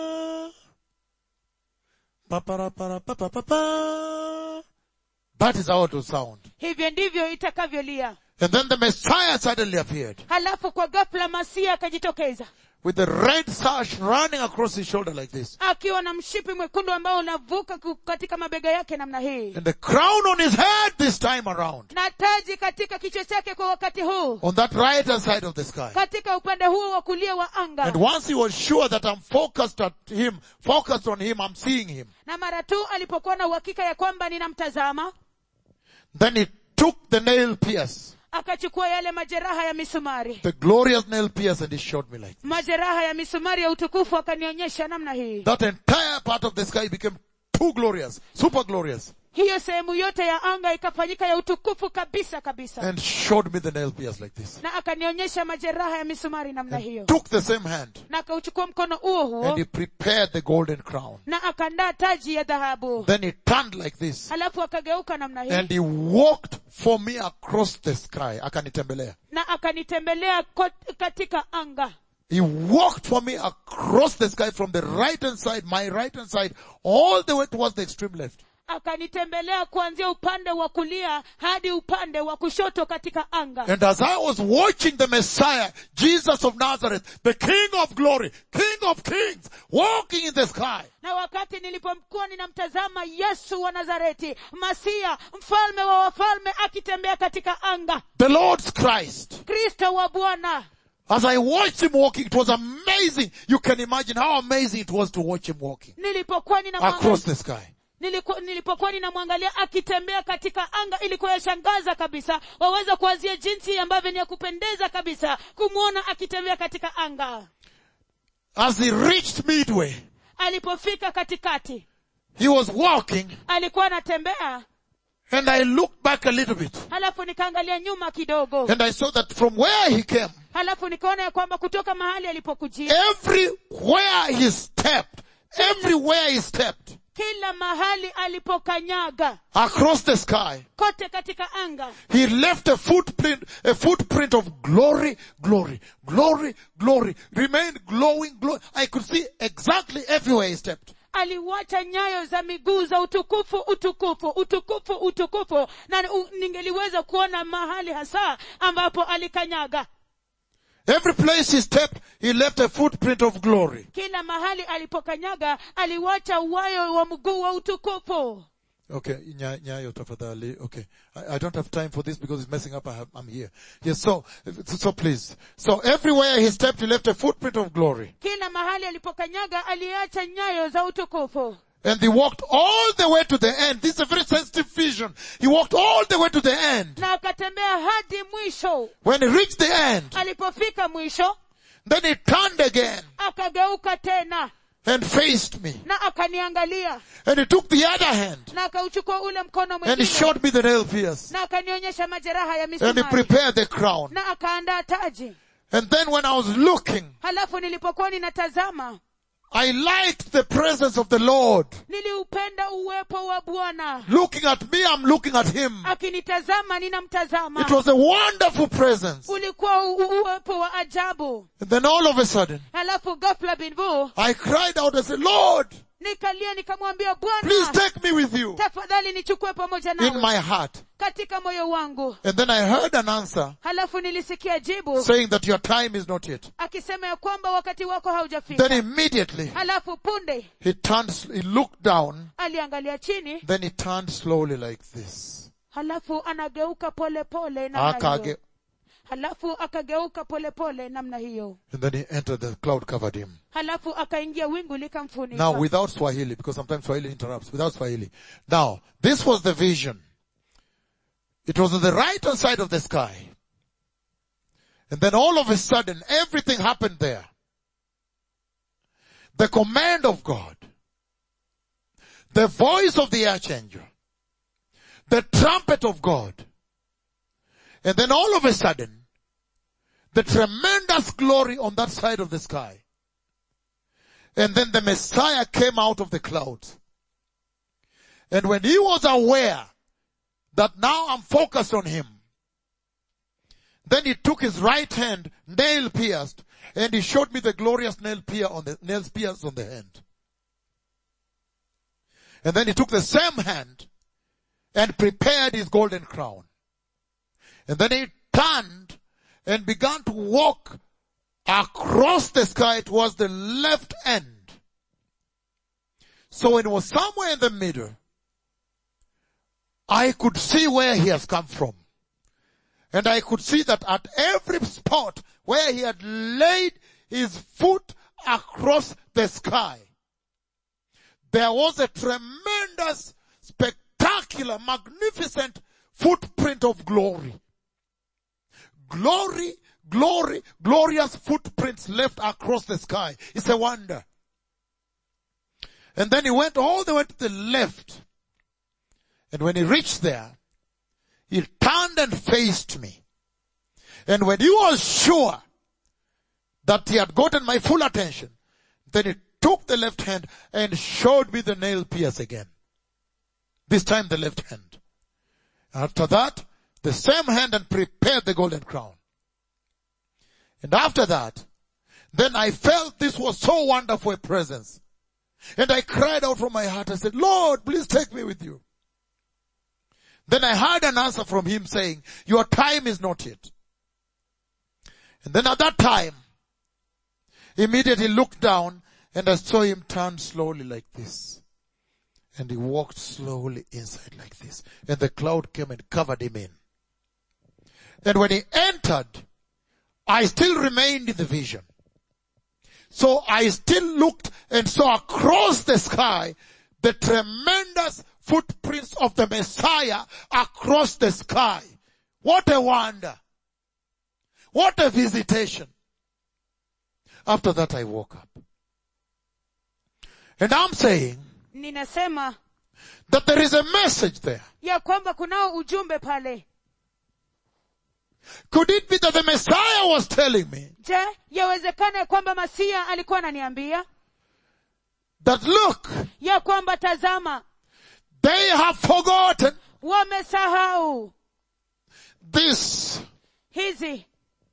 Pa para para pa pa pa pa. That is how it will sound. hivyo ndivyo itakavyolia And then the Messiah suddenly appeared halafu kwa ghafla masia akajitokeza with the red sash running across his shoulder like this. akiwa na mshipi mwekundu ambao unavuka ku- katika mabega yake namna hii And the crown on his head this time around. na taji katika kichwa chake kwa wakati huu On that right hand side of the sky. katika upande huo wa kulia wa anga And once he was sure that I'm focused at him, focused on him, I'm seeing him. na mara tu alipokuwa na uhakika ya kwamba ninamtazama Then he took the nail pierce, akachukua yale majeraha ya misumari the glorious nail pierce and he showed me like majeraha ya misumari ya utukufu akanionyesha namna hii that entire part of the sky became too glorious, super glorious, hiyo sehemu yote ya anga ikafanyika ya utukufu kabisa kabisa and showed me the nail pierce like this. na akanionyesha majeraha ya misumari namna hiyo Took the same hand na akauchukua mkono huo huo and he prepared the golden crown. na akandaa taji ya dhahabu Then he turned like this halafu akageuka namna hii and he walked for me across the sky. Akanitembelea. na akanitembelea kot- katika anga He walked for me across the sky from the right hand side, my right hand side, all the way towards the extreme left. akanitembelea kuanzia upande wa kulia hadi upande wa kushoto katika anga And as I was watching the Messiah, Jesus of Nazareth, the King of glory, King of kings, walking in the sky, na wakati nilipokuwa ninamtazama yesu wa nazareti masia mfalme wa wafalme akitembea katika anga the Lord's Christ, kristo wa bwana as I watched him walking, it was amazing. You can imagine how amazing it was to watch him walking nilipokuwa across ninamwangalia the sky. niliku, nilipokuwa ninamwangalia akitembea katika anga ilikuwa yashangaza kabisa waweza kuwazia jinsi ambavyo ni ya kupendeza kabisa kumwona akitembea katika anga As he reached midway, alipofika katikati he was walking alikuwa anatembea and I looked back a little bit halafu nikaangalia nyuma kidogo and I saw that from where he came, halafu nikaona ya kwamba kutoka mahali alipokujia everywhere he stepped, everywhere he stepped kila mahali alipokanyaga across the sky, kote katika anga he left a footprint, a footprint of glory, glory, glory, glory, remained glowing, glory. I could see exactly everywhere he stepped. aliwacha nyayo za miguu za utukufu utukufu utukufu utukufu na u, ningeliweza kuona mahali hasa ambapo alikanyaga Every place he stepped, he left a footprint of glory. kila mahali alipokanyaga aliwacha uwayo wa mguu wa utukufu Okay, nya- nyayo tafadhali. Okay, I, I don't have time for this because it's messing up. I have, I'm here. Yes, so, so please. So everywhere he stepped, he left a footprint of glory. kila mahali alipokanyaga aliacha nyayo za utukufu And he walked all the way to the end. This is a very sensitive vision. He walked all the way to the end. na akatembea hadi mwisho When he reached the end, alipofika mwisho then he turned again akageuka tena and faced me. na akaniangalia And he took the other hand na akauchukua ule mkono and he mwingine showed me the nail pierce. na akanionyesha majeraha ya And he misumari prepared the crown. na akaandaa taji And then when I was looking, halafu nilipokuwa ninatazama I liked the presence of the Lord. niliupenda uwepo wa bwana Looking at me, I'm looking at him. akinitazama ninamtazama It was a wonderful presence. ulikuwa u- u- uwepo wa ajabu And then all of a sudden, halafu ghafla binvu I cried out and said, Lord, nikalia nikamwambia please bwana take me with you tafadhali nichukue pamoja in nawe my heart. katika moyo wangu And then I heard an answer halafu nilisikia jibu saying that your time is not yet. akisema ya kwamba wakati wako haujafika Then immediately halafu punde he turned, he looked down, aliangalia chini then he turned slowly like this. halafu anageuka pole pole namna Akage, hiyo halafu akageuka pole pole namna hiyo and then he entered, the cloud covered him. halafu akaingia wingu likamfunika Now without Swahili, because sometimes Swahili interrupts, without Swahili. Now, this was the vision. It was on the right hand side of the sky. And then all of a sudden, everything happened there. The command of God, the voice of the archangel, the trumpet of God, and then all of a sudden, the tremendous glory on that side of the sky. And then the Messiah came out of the clouds. And when he was aware that now I'm focused on him, then he took his right hand, nail pierced, and he showed me the glorious nail pier on the nails pierced on the hand. And then he took the same hand and prepared his golden crown. And then he turned and began to walk across the sky towards the left end. So it was somewhere in the middle. I could see where he has come from. And I could see that at every spot where he had laid his foot across the sky, there was a tremendous, spectacular, magnificent footprint of glory. Glory, glory, glorious footprints left across the sky. It's a wonder. And then he went all the way to the left. And when he reached there, he turned and faced me. And when he was sure that he had gotten my full attention, then he took the left hand and showed me the nail pierce again. This time the left hand. After that, the same hand and prepared the golden crown. And after that, Then I felt this was so wonderful a presence. And I cried out from my heart. I said, Lord, please take me with you. Then I heard an answer from him saying, your time is not yet. And then at that time, immediately looked down and I saw him turn slowly like this. And he walked slowly inside like this. And the cloud came and covered him in. And when he entered, I still remained in the vision. So I still looked and saw across the sky the tremendous footprints of the Messiah across the sky. What a wonder. What a visitation. After that I woke up. And I'm saying ninasema that there is a message there. ya kwamba kunao ujumbe pale Could it be that the Messiah was telling me je yawezekana ya kwamba masia alikuwa ananiambia that look, ya kwamba tazama they have forgotten wamesahau this, hizi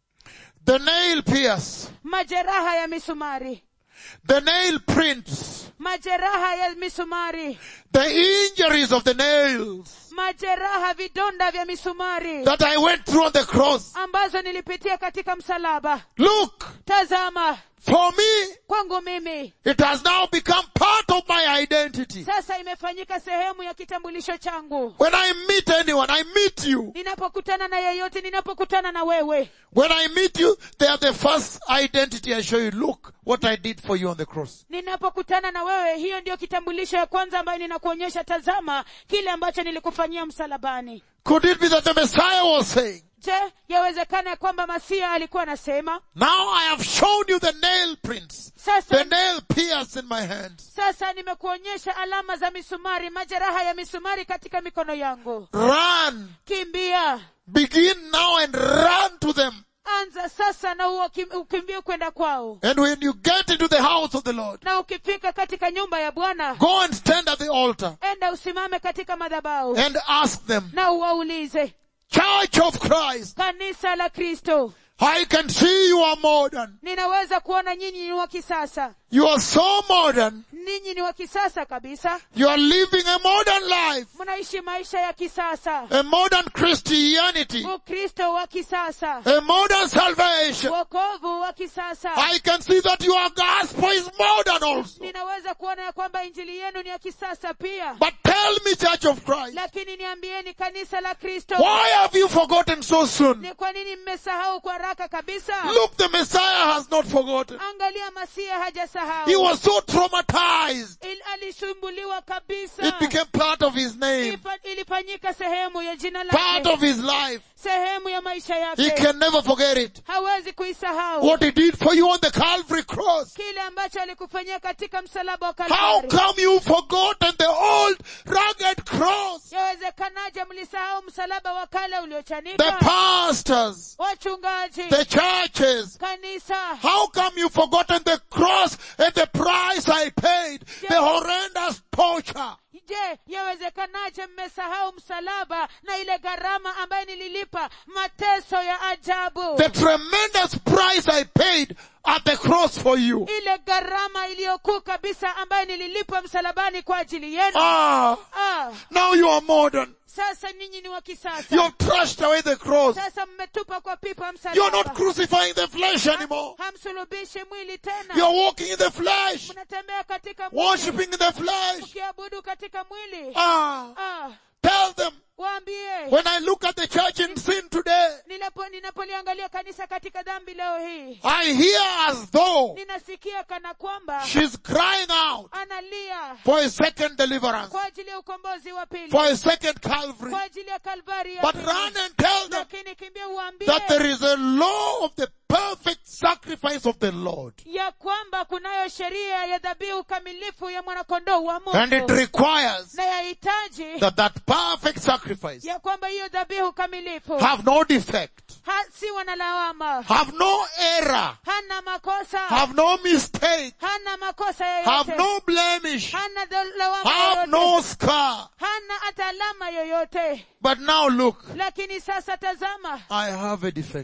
the nail pierce, majeraha ya misumari the nail prints, majeraha ya misumari the injuries of the nails majeraha vidonda vya misumari that I went through on the cross. ambazo nilipitia katika msalaba Look, tazama for me, kwangu mimi it has now become part of my identity. sasa imefanyika sehemu ya kitambulisho changu When I meet anyone, I meet you. ninapokutana na yeyote ninapokutana na wewe When I meet you, they are the first identity I show you. Look what I did for you on the cross. ninapokutana na wewe hiyo ndiyo kitambulisho ya kwanza ambayo ninakuonyesha tazama kile ambacho nilikufanyia msalabani Could it be that the Messiah was saying, je yawezekana ya kwamba masia alikuwa anasema now I have shown you the nail prints, the sasa nail pierce in my hands. sasa nimekuonyesha alama za misumari majeraha ya misumari katika mikono yangu Run, kimbia begin now and run to them. anza sasa na uwakim- ukimbie kwenda kwao And when you get into the house of the Lord, na ukifika katika nyumba ya bwana go and stand at the altar enda usimame katika madhabahu and ask them, na uwaulize Church of Christ, kanisa la kristo I can see you are modern. ninaweza kuona nyinyi ni wa kisasa You are so modern. ninyi ni wa kisasa kabisa You are living a modern life, mnaishi maisha ya kisasa a modern Christianity, ukristo wa kisasa a modern salvation. wokovu wa kisasa I can see that your gospel is modern also. ninaweza kuona ya kwamba injili yenu ni ya kisasa pia But tell me, Church of Christ, lakini niambieni kanisa la kristo why have you forgotten so soon? ni kwa nini mmesahau kwa haraka kabisa Look, the Messiah has not forgotten. angalia masia He hajasahau was so traumatized. Il, alisumbuliwa kabisa It became part of his name, Ifa- ilifanyika sehemu ya jina part lake of his life. sehemu ya maisha He yake can never forget it. hawezi kuisahau What he did for you on the Calvary cross. kile ambacho alikufanyia katika msalaba wa How kalvari come you forgotten the old rugged cross? yawezekanaje mlisahau msalaba wa kale The uliochanika pastors, wachungaji the churches. kanisa How come you forgotten the cross and the price I paid? The horrendous torture. je yawezekanaje mmesahau msalaba na ile gharama ambayo nililipa mateso ya ajabu The tremendous price I paid at the cross for you. ile gharama iliyokuu kabisa ambayo nililipa msalabani kwa ajili yenu Ah, ah, now you are modern. sasa ninyi ni wa You kisasa have trashed away the cross. sasa mmetupa kwa pipa You are not msalaba crucifying the flesh anymore. hamsulubishi mwili You tena are walking in the flesh, mnatembea katika mwili worshipping in the flesh. ukiabudu katika mwili Ah, ah, tell them waambie when I look at the church in sin today, ninapo ninapoliangalia kanisa katika dhambi leo hii I hear as though ninasikia kana kwamba she's crying out analia for a second deliverance, kwa ajili ya ukombozi wa pili for a second Calvary. kwa ajili ya kalvari ya But pili. run and tell them lakini kimbia uambie that there is a law of the perfect sacrifice of the Lord. ya kwamba kunayo sheria ya dhabihu kamilifu ya mwanakondoo wa And it mungu requires na yahitaji that that perfect sacrifice ya kwamba hiyo dhabihu kamilifu have no defect, ha, si wana lawama have no error, hana makosa have no mistake, hana makosa have yoyote no blemish, hana dho- lawama have yoyote no scar. hana hata alama yoyote But now look, lakini sasa tazama I have a defect.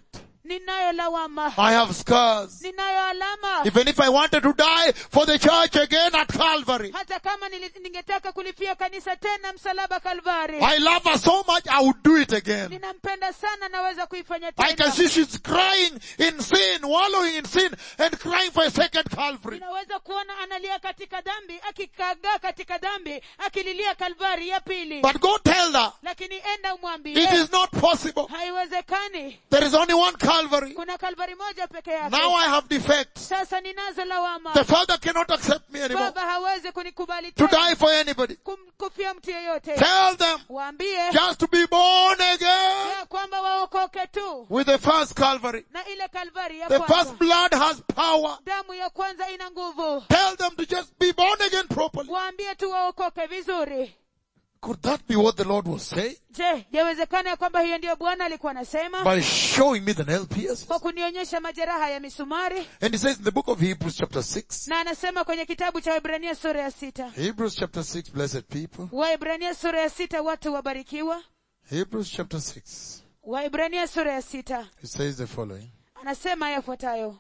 ninayo lawama I have scars. ninayo alama Even if I wanted to die for the church again at Calvary, hata kama nili- ningetaka kulifia kanisa tena msalaba kalvari I love her so much, I would do it again. ninampenda sana naweza kuifanya I can tena see she's crying in sin, wallowing in sin, and crying for a second Calvary. ninaweza kuona analia katika dhambi akikagaa katika dhambi akililia kalvari ya pili But go tell her, lakini enda it umwambie is not possible. haiwezekani There is only one Calvary. kuna kalvari moja peke yake Now I have defects. sasa ninazo lawama The Father cannot accept me anymore baba hawezi kunikubali to tena die for anybody. kum- kufia mtu yeyote Tell them waambie just to be born again ya kwamba waokoke tu with the first Calvary. na ile kalvari ya The kwanza first blood has power. damu ya kwanza ina nguvu Tell them to just be born again properly. waambie tu waokoke vizuri Could that be what the Lord was saying? je yawezekana ya kwamba hiyo ndiyo bwana alikuwa anasema By showing me the nail piercings. kwa kunionyesha majeraha ya misumari And he says in the book of Hebrews chapter 6, na anasema kwenye kitabu cha Waebrania sura ya sita Hebrews chapter 6, blessed people. Waebrania sura ya sita watu wabarikiwa Hebrews chapter 6, Waebrania sura ya sita it says the following. anasema yafuatayo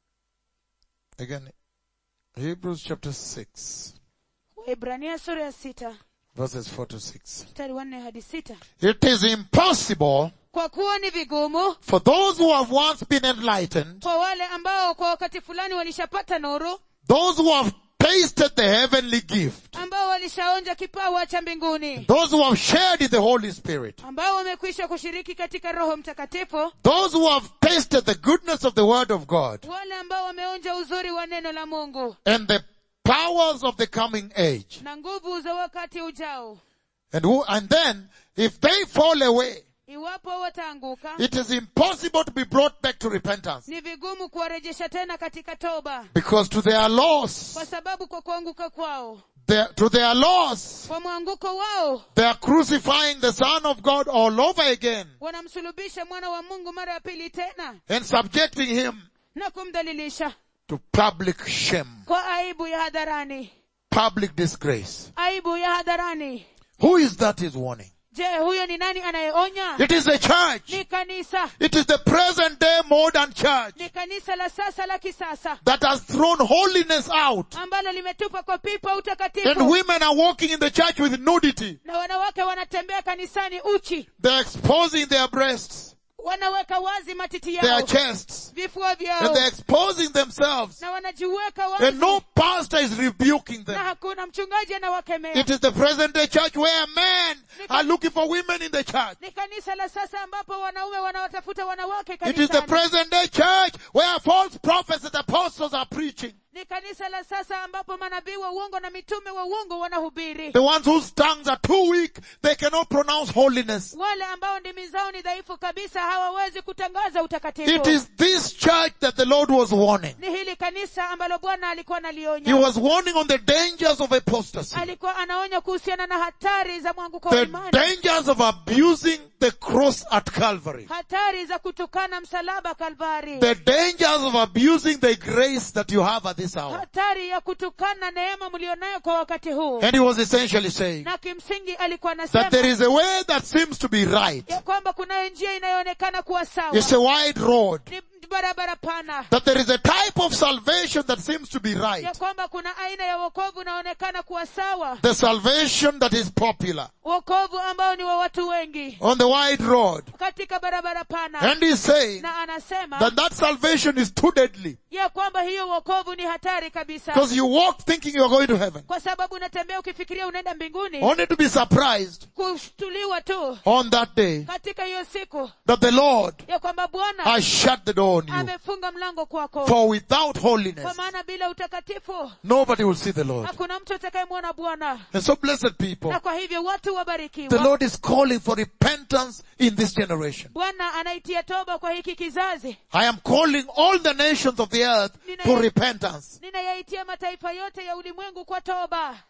Again, Hebrews chapter 6, Waebrania sura ya sita verses 4 to 6. mstari wa nne hadi sita It is impossible kwa kuwa ni vigumu for those who have once been enlightened, kwa wale ambao kwa wakati fulani walishapata nuru those who have tasted the heavenly gift, ambao walishaonja kipawa cha mbinguni those who have shared in the Holy Spirit, ambao wamekwisha kushiriki katika roho mtakatifu those who have tasted the goodness of the Word of God wale ambao wameonja uzuri wa neno la mungu and the powers of the coming age. na nguvu za wakati ujao And who, and then, if they fall away, iwapo wataanguka it is impossible to be brought back to repentance. ni vigumu kuwarejesha tena katika toba Because to their loss, kwa sababu kwa kuanguka kwao their, to their loss, kwa mwanguko wao they are crucifying the Son of God all over again wanamsulubisha mwana wa mungu mara ya pili tena and subjecting him na kumdhalilisha to public shame, kwa aibu ya hadharani public disgrace. aibu ya hadharani Who is that is warning? je huyo ni nani anayeonya It is the church. ni kanisa It is the present day modern church ni kanisa la sasa la kisasa that has thrown holiness out. ambalo limetupa kwa pipa And utakatifu women are walking in the church with nudity. na wanawake wanatembea kanisani uchi They're exposing their breasts, wanaweka wazi matiti their yao chests, vifua and vyao they're exposing themselves. na wanajiweka And wazi no pastor is rebuking na them. hakuna mchungaji anawakemea It is the present day church where men are looking for women in the church. ni kanisa la sasa ambapo wanaume wanawatafuta wanawake It is the kanisani present day church where false prophets and apostles are preaching. ni kanisa la sasa ambapo manabii wa uongo na mitume wa uongo wanahubiri The ones whose tongues are too weak, they cannot pronounce holiness. wale ambao ndimi zao ni dhaifu kabisa hawawezi kutangaza It utakatifu is this church that the Lord was warning. ni hili kanisa ambalo bwana alikuwa He analionya was warning on the dangers of apostasy. alikuwa anaonya kuhusiana na hatari za mwanguko wa The imani dangers of abusing the cross at Calvary. hatari za kutukana msalaba kalvari The dangers of abusing the grace that you have at this hour. hatari ya kutukana neema mlionayo kwa wakati huu And he was essentially saying na kimsingi alikuwa that there anasema is a way that seems to be right. ya kwamba kunayo njia inayoonekana kuwa sawa It's a wide road. ni barabara pana That there is a type of salvation that seems to be ya right. kwamba kuna aina ya wokovu unaonekana kuwa sawa The salvation that is popular wokovu ambao ni wa watu wengi on the wide road. katika barabara pana And he's saying na anasema that that salvation is too deadly. ya kwamba hiyo wokovu ni hatari kabisa Because you walk thinking you're going to heaven. kwa sababu unatembea ukifikiria unaenda mbinguni Only to be surprised kushtuliwa tu on that day katika hiyo siku that the Lord ya kwamba bwana has shut the door on you. amefunga mlango kwako For without kwa holiness, maana bila utakatifu nobody will see the Lord. hakuna mtu atakayemwona bwana And so blessed people, na kwa hivyo watu the wabarikiwa Lord is calling for repentance in this generation. bwana anaitia toba kwa hiki kizazi I am calling all the nations of the earth to repentance. ninayaitia mataifa yote ya ulimwengu kwa toba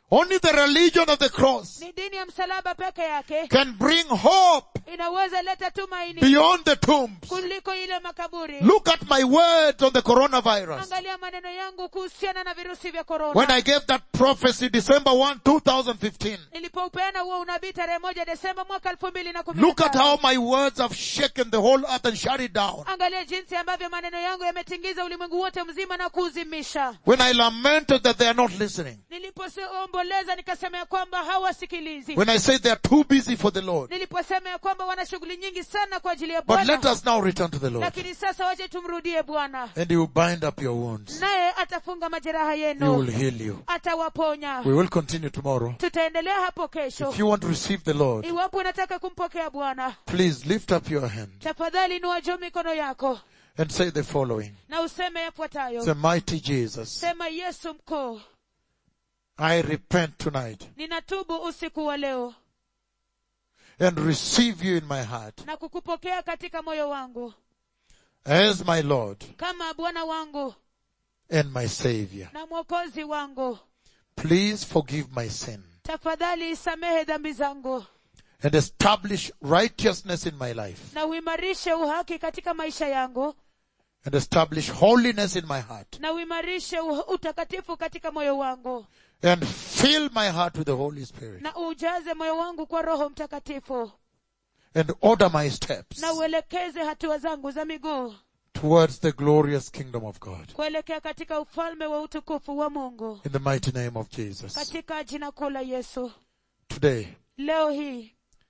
Only the religion of the cross ni dini ya msalaba peke yake can bring hope inaweza leta tumaini beyond the tombs. kuliko ile makaburi Look at my words on the coronavirus. angalia maneno yangu kuhusiana na virusi vya When korona I gave that prophecy December 1, 2015. nilipoupeana huo unabii tarehe moja desemba mwaka elfu mbili na kumi Look na at tano. how my words have shaken the whole earth and shut it down. angalia jinsi ambavyo maneno yangu yametingiza ulimwengu wote mzima na kuuzimisha When I lamented that they are not listening. nilipoomboleza nikasema ya kwamba hawasikilizi When I said they are too busy for the Lord. niliposema ya kwamba wana shughuli nyingi sana kwa ajili ya But let bwana us now return to the Lord. lakini sasa wache tumrudie bwana And he will bind up your wounds. naye atafunga majeraha He will yenu heal you. atawaponya We will continue tomorrow. tutaendelea hapo kesho If you want to receive the Lord, iwapo unataka kumpokea bwana please lift up your hand tafadhali inua juu mikono yako and say the following. na useme yafuatayo Say, mighty Jesus, sema yesu mkuu I repent tonight ninatubu usiku wa leo and receive you in my heart na kukupokea katika moyo wangu as my Lord kama bwana wangu and my Savior. na mwokozi wangu Please forgive my sin tafadhali isamehe dhambi zangu and establish righteousness in my life na uimarishe uhaki katika maisha yangu and establish holiness in my heart na uimarishe uh- utakatifu katika moyo wangu and fill my heart with the Holy Spirit na ujaze moyo wangu kwa roho mtakatifu and order my steps na uelekeze hatua zangu za miguu towards the glorious kingdom of God. kuelekea katika ufalme wa utukufu wa mungu In the mighty name of Jesus. katika jina kuu la yesu Today, leo hii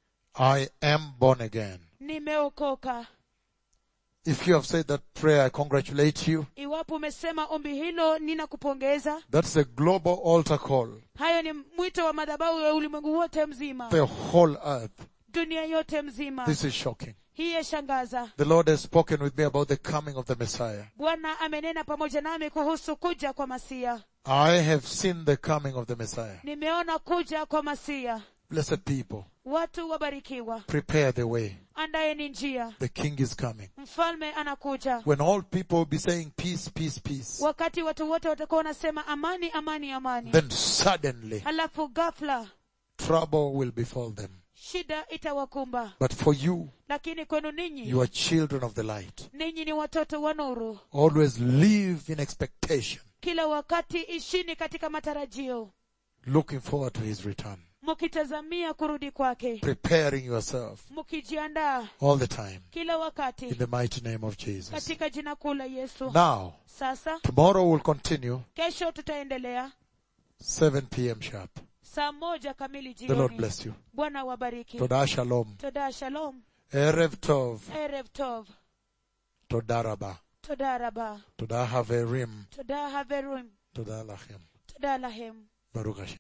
I am born again. nimeokoka If you have said that prayer, I congratulate you. iwapo umesema ombi hilo ninakupongeza That's a global altar call. hayo ni mwito wa madhabahu ya ulimwengu wote mzima The whole earth. dunia yote mzima This is shocking. hii yashangaza The Lord has spoken with me about the coming of the Messiah. bwana amenena pamoja nami kuhusu kuja kwa masia I have seen the coming of the Messiah. nimeona kuja kwa masia Blessed people, watu wabarikiwa prepare the way. andaye njia The King is coming. mfalme anakuja When all people will be saying peace, peace, peace, wakati watu wote watakuwa wanasema amani amani amani then suddenly halafu ghafla trouble will befall them. shida itawakumba But for you, lakini kwenu ninyi you are children of the light. ninyi ni watoto wa nuru Always live in expectation, kila wakati ishini katika matarajio looking forward to his return, mkitazamia kurudi kwake preparing yourself mkijiandaa all the time kila in wakati the mighty name of Jesus. katika jina kuu la yesu Now, sasa tomorrow we'll continue kesho tutaendelea 7 p.m. sharp. saa moja kamili The Lord jioni bless you. bwana wabariki Toda shalom. toda shalom Erev tov. erev tov Toda rabba. toda raba Toda haverim. toda haverim Toda lachem. toda lahem Baruch Hashem.